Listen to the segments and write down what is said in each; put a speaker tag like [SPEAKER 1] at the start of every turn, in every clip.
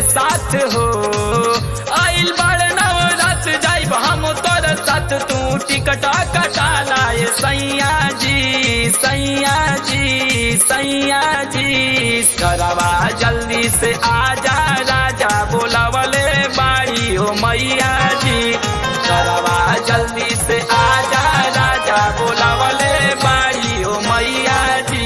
[SPEAKER 1] साथ हो आइल बड़ नवरात जाइब हम तोर साथ तू टिकट कटा लाए सैया जी सैया जी सैया जी करवा जल्दी से आजा राजा बोलावले बाड़ी हो मैया जी करवा जल्दी से आजा राजा बोलावले बाड़ी हो मैया जी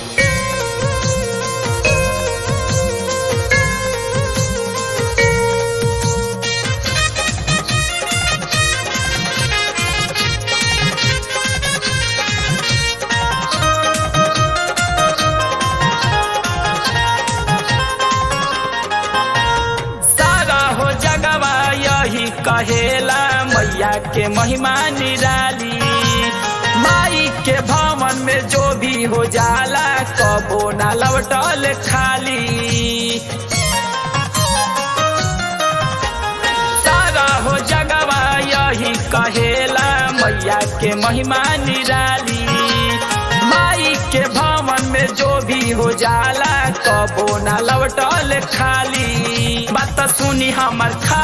[SPEAKER 1] सारा हो जगवा यही कहेला मैया के महिमा निराली माई के भवन में जो भी हो जाला कबो ना लौटल खाली सारा हो जगवा यही कहेला मैया के महिमा निराली माई के भवन में जो भी हो जाला कबो ना लौटल खाली बात सुनी हमर खा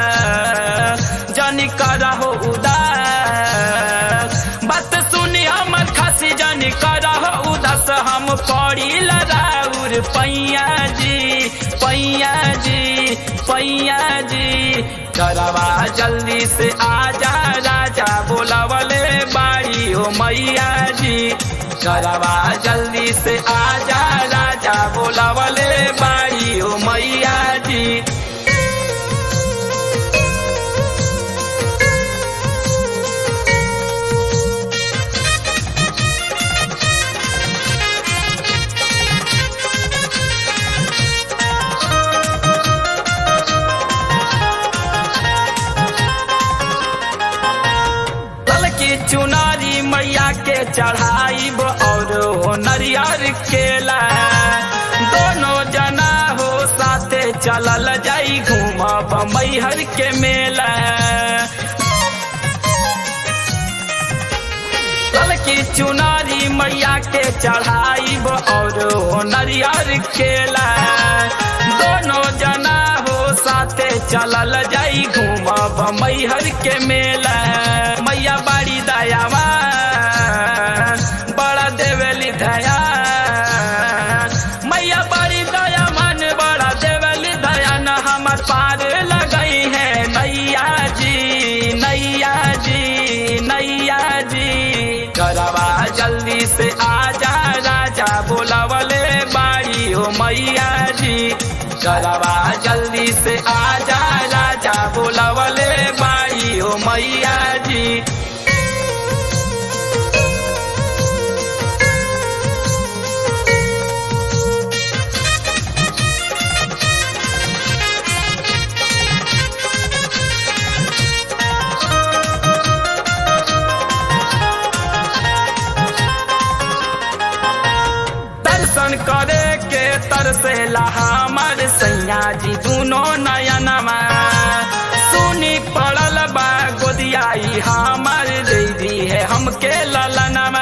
[SPEAKER 1] जानी करहो उदास बात सुनी हमर खासी जानी करहो उदास हम पड़ी लड़ाउर पैया जी पैया जी पैया जी करवा जल्दी से आजा राजा बोलावले बाड़ी हो मैया जी करवा जल्दी से आजा राजा बोलावले बाड़ी हो मैया जी तल की चुनारी मैया के चढ़ाइब और हो नरियर केला दोनों जना हो साथे चलल जाई घूमब मैहर के मेला तल की चुनारी मैया के चढ़ाइब और हो नरियर केला दोनों जना हो साथे चलल जाई घूमब मैहर के मेला मैया बड़ी दयावा बड़ा देवेली दया मैया बड़ी दया मन बड़ा देवेली दया न हमर पार लगई है नैया जी नैया जी नैया जी करवा जल्दी से आजा राजा बोलावले बाड़ी हो मैया जी करवा जल्दी से आजा राजा बोलावले बाड़ी हो मैया जी दर्शन करे के तरसेला हमर सैया जी दुनो नयनमा सुनी पड़ल बा गोदियाई हमर दीदी है हमके ललनमा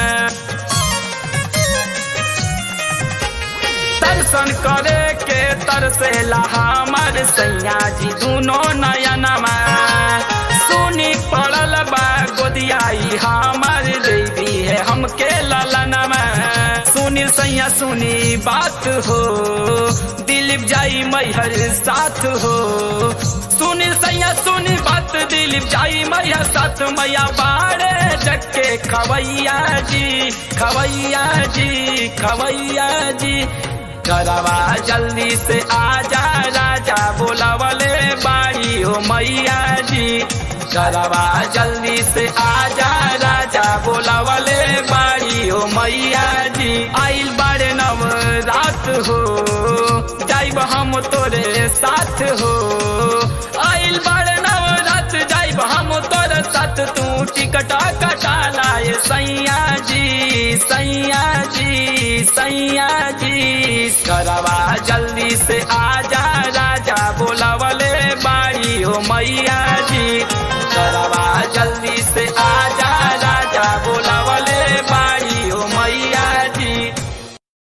[SPEAKER 1] दर्शन करे के तरसेला हमर सैया जी दुनो नयनमा सुनी पड़ल बा गोदियाई हमर दीदी है हमके ललनमा सुनी सैया सुनी बात हो दिलीप जाई मैहर साथ हो सुनी सैया सुनी बात दिलीप जाई मैया साथ मैया बाड़े जके खवैया जी खवैया जी खवैया जी करवा जल्दी से आजा राजा बोलावले बाड़ी हो मैया जी करवा जल्दी से आजा राजा बोलावले बाड़ी हो मैया जी आइल बारे नव रात हो जाइब हम तोरे साथ हो आइल बारे नव रात जाइब हम तोरे साथ तू टिकट कटा लाए सैया जी सैया जी सैया जी करवा जल्दी से आजा